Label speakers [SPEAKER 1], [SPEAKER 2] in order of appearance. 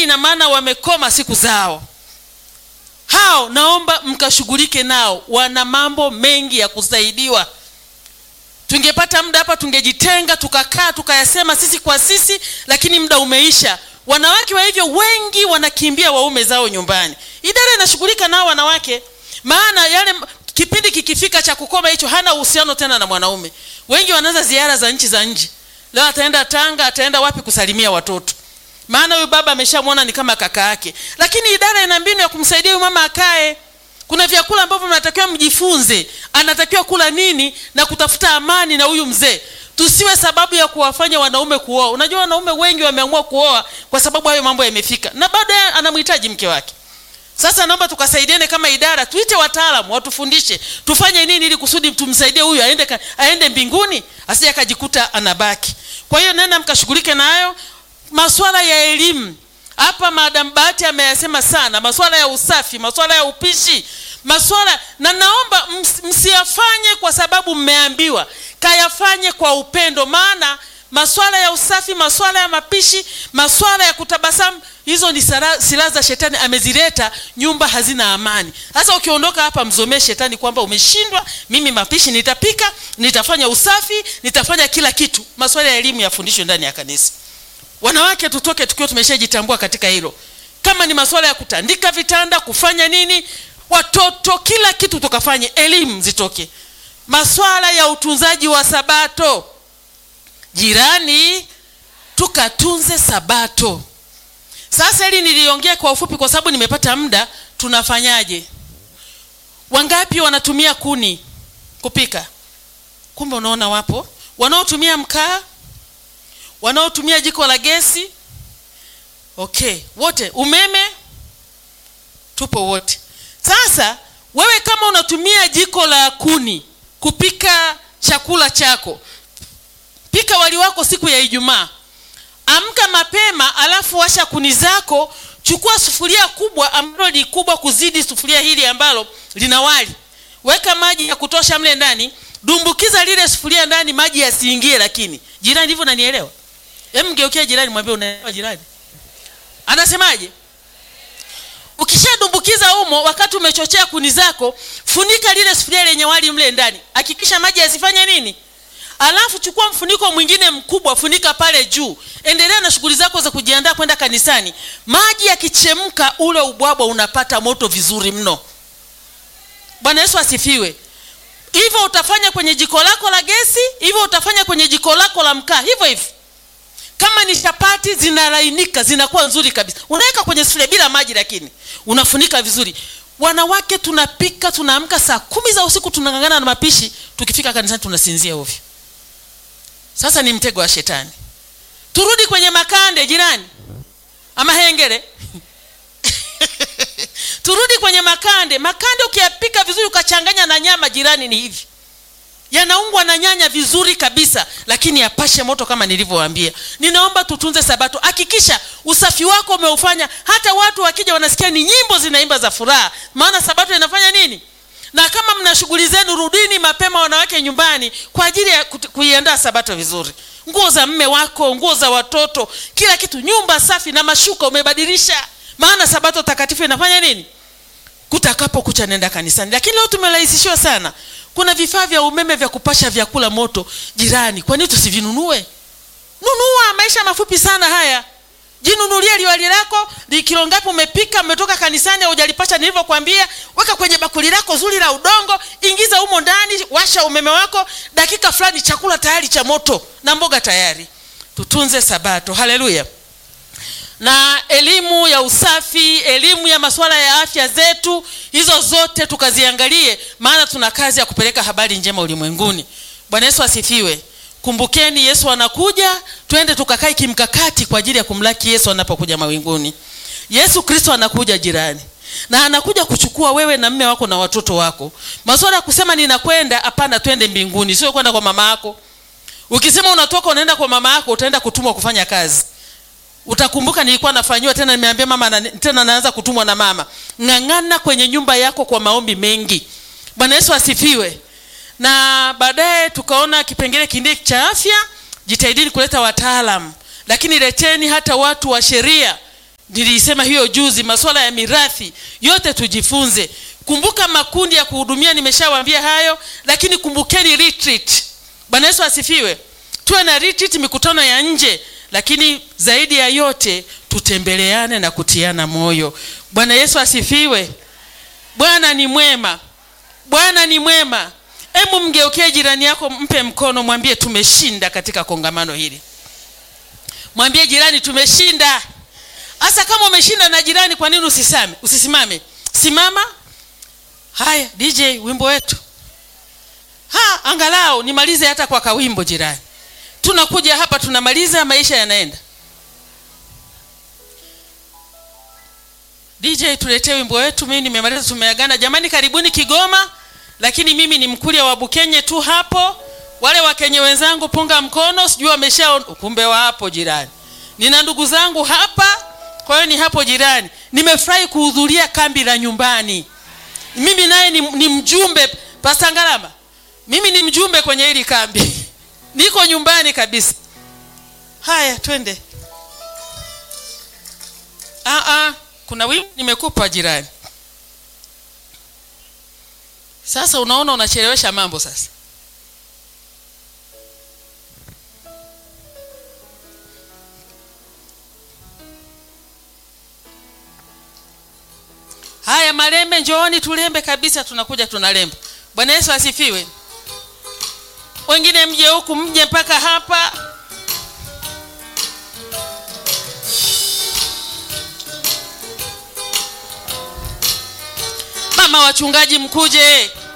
[SPEAKER 1] ina maana wamekoma siku zao hao naomba mkashughulike nao wana mambo mengi ya kusaidiwa tungepata muda hapa tungejitenga tukakaa tukayasema sisi kwa sisi lakini muda umeisha wanawake wa hivyo wengi wanakimbia waume zao nyumbani idara inashughulika nao wanawake maana yale kipindi kikifika cha kukoma hicho hana uhusiano tena na mwanaume wengi wanaanza ziara za nchi za nje leo ataenda tanga ataenda wapi kusalimia watoto maana huyu baba ameshamwona ni kama kaka yake lakini idara ina mbinu ya kumsaidia huyu mama akae kuna vyakula ambavyo mnatakiwa mjifunze anatakiwa kula nini na kutafuta amani na huyu mzee tusiwe sababu ya kuwafanya wanaume kuoa unajua wanaume wengi wameamua kuoa kwa sababu hayo mambo yamefika na bado anamhitaji mke wake sasa naomba tukasaidiane kama idara tuite wataalamu watufundishe tufanye nini ili kusudi tumsaidie huyu aende, ka- aende mbinguni asije akajikuta anabaki kwa hiyo nenda mkashughulike nayo maswala ya elimu hapa madam bahati ameyasema sana maswala ya usafi maswala ya upishi maswala na naomba ms, msiyafanye kwa sababu mmeambiwa kayafanye kwa upendo maana maswala ya usafi maswala ya mapishi maswala ya kutabasamu hizo ni sara- silaha za shetani amezileta nyumba hazina amani sasa ukiondoka hapa mzomee shetani kwamba umeshindwa mimi mapishi nitapika nitafanya usafi nitafanya kila kitu maswala ya elimu yafundishwe ndani ya kanisa wanawake tutoke tukiwa tumeshajitambua katika hilo kama ni masuala ya kutandika vitanda kufanya nini watoto kila kitu tukafanye elimu zitoke maswala ya utunzaji wa sabato jirani tukatunze sabato sasa hili niliongea kwa ufupi kwa sababu nimepata muda tunafanyaje wangapi wanatumia kuni kupika kumbe unaona wapo wanaotumia mkaa wanaotumia jiko la gesi okay wote umeme tupo wote sasa wewe kama unatumia jiko la kuni kupika chakula chako pika wali wako siku ya ijumaa amka mapema alafu washa kuni zako chukua sufuria kubwa ambalo ni kubwa kuzidi sufuria hili ambalo lina wali weka maji ya kutosha mle ndani dumbukiza lile sufuria ndani maji yasiingie lakini jirani hivyo nanielewa hem mgeukia jirani mwambie unaelewa jirani anasemaje ukishadumbukiza umo wakati umechochea kuni zako funika lile sufuria lenye wali mle ndani hakikisha maji yasifanye nini alafu chukua mfuniko mwingine mkubwa funika pale juu endelea na shughuli zako za kujiandaa kwenda kanisani maji yakichemka ule ubwabwa unapata moto vizuri mno bwana yesu asifiwe hivyo utafanya kwenye jiko lako la gesi hivyo utafanya kwenye jiko lako la mkaa hivyo hivyo kama ni chapati zinalainika zinakuwa nzuri kabisa unaweka kwenye sufuria bila maji lakini unafunika vizuri wanawake tunapika tunaamka saa kumi za usiku tunangangana na mapishi tukifika kanisani tunasinzia ovyo sasa ni mtego wa shetani turudi kwenye makande jirani ama hengere turudi kwenye makande makande ukiyapika vizuri ukachanganya na nyama jirani ni hivi yanaungwa na nyanya vizuri kabisa lakini yapashe moto kama nilivyowaambia ninaomba tutunze sabato hakikisha usafi wako umeufanya hata watu wakija wanasikia ni nyimbo zinaimba za furaha maana sabato inafanya nini na kama mna shughuli zenu rudini mapema wanawake nyumbani kwa ajili ya kut- kuiandaa sabato vizuri nguo za mme wako nguo za watoto kila kitu nyumba safi na mashuka umebadilisha maana sabato takatifu inafanya nini kutakapo kucha nenda kanisani lakini leo tumerahisishiwa sana kuna vifaa vya umeme vya kupasha vyakula moto jirani kwa nini tusivinunue nunua maisha mafupi sana haya jinunulie liwali lako li kilo ngapi umepika umetoka kanisani haujalipasha nilivyokwambia weka kwenye bakuli lako zuri la udongo ingiza humo ndani washa umeme wako dakika fulani chakula tayari cha moto na mboga tayari tutunze sabato haleluya na elimu ya usafi elimu ya masuala ya afya zetu hizo zote tukaziangalie maana tuna kazi ya kupeleka habari njema ulimwenguni bwana yesu asifiwe kumbukeni yesu anakuja twende tukakae kimkakati kwa ajili ya kumlaki yesu anapokuja mawinguni yesu kristo anakuja jirani na anakuja kuchukua wewe na mme wako na watoto wako masuala ya kusema ninakwenda hapana twende mbinguni sio kwenda kwa mama yako ukisema unatoka unaenda kwa mama yako utaenda kutumwa kufanya kazi utakumbuka nilikuwa nafanyiwa tena nimeambia mama na, tena naanza kutumwa na mama ng'ang'ana kwenye nyumba yako kwa maombi mengi bwana yesu asifiwe na baadaye tukaona kipengele kingine cha afya jitahidini kuleta wataalam lakini leteni hata watu wa sheria nilisema hiyo juzi masuala ya mirathi yote tujifunze kumbuka makundi ya kuhudumia nimeshawaambia hayo lakini kumbukeni retreat bwana yesu asifiwe tuwe na retreat mikutano ya nje lakini zaidi ya yote tutembeleane na kutiana moyo bwana yesu asifiwe bwana ni mwema bwana ni mwema hebu mgeukie jirani yako mpe mkono mwambie tumeshinda katika kongamano hili mwambie jirani tumeshinda hasa kama umeshinda na jirani kwa nini usisame usisimame simama haya dj wimbo wetu ha angalau nimalize hata kwa kawimbo jirani tunakuja hapa tunamaliza maisha yanaenda dj tuletee wimbo wetu mimi nimemaliza tumeagana jamani karibuni kigoma lakini mimi ni mkulia wa bukenye tu hapo wale wakenye wenzangu punga mkono sijui wamesha kumbe wapo jirani nina ndugu zangu hapa kwa hiyo ni hapo jirani nimefurahi kuhudhuria kambi la nyumbani mimi naye ni, ni mjumbe pasangalama mimi ni mjumbe kwenye hili kambi niko nyumbani kabisa haya twende Aa, kuna wimbo nimekupa jirani sasa unaona unachelewesha mambo sasa haya malembe njooni tulembe kabisa tunakuja tunalemba bwana yesu asifiwe wengine mje huku mje mpaka hapa mama wachungaji mkuje